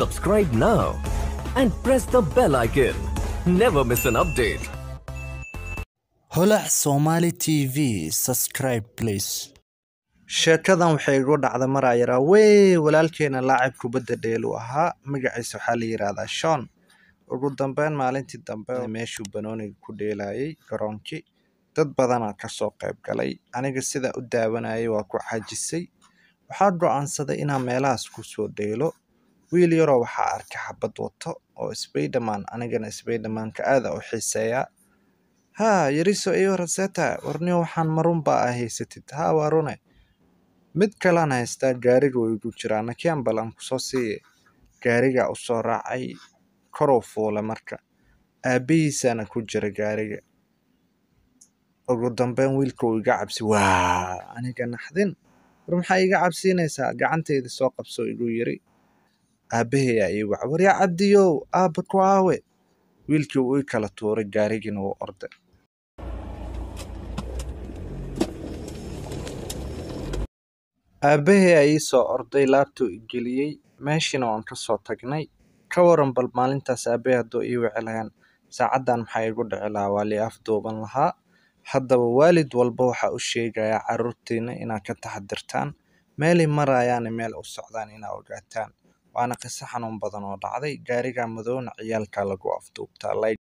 Subscribe now and press the bell icon. Never miss an update. holac somali tv subscribe please sheekadan waxay igu dhacda maraa yaraa wey walaalkeena laacib kubadda dheelu ahaa magaciisa waxaa la yidhaahdaa shon ugu dambeyn maalintii dambe meeshuu banooniga ku dheelayay garoonkii dad badanaa kasoo qayb galay aniga sidaa u daawanayay waa ku xajisay waxaa go-aansaday inaan meelahaas kusoo dheelo wiil yaroo waxaa arkay xabad wato oo sbayderman anigana sbaydermanka aada u xiiseeyaa haa yariso iyo raseta warniyo waxaan marun baa ah haysatid haa waa rune mid kalaan haystaa gaariga way igu jiraa nakian balan kusoo siiye gaarigaa usoo raacay koruu fuula marka aabihiisaana ku jira gaariga ugu dambeyn wiilka uu iga cabsi waa aniga naxdin war maxaa iga cabsiinaysaa gacantayda soo qabso igu yiri aabaheyaa ii waca waryaa cabdiyow aabba ku aawe wiilkii uu ii kala tuuray gaarigiina wuu orday aabbahay aa ii soo orday laabtuu i geliyey meeshiina waan ka soo tagnay ka waran bal maalintaas aabbahay hadduu ii wici lahayn saacaddan maxaa igu dhici lahaa waa lii afduuban lahaa haddaba waalid walba waxaa u sheegayaa carruurtiina inaad ka taxadirtaan meelay marayaana meel u socdaan inaa ogaataan waana qiso xanuun badan oo dhacday gaariga madowna ciyaalkaa lagu afduubtaa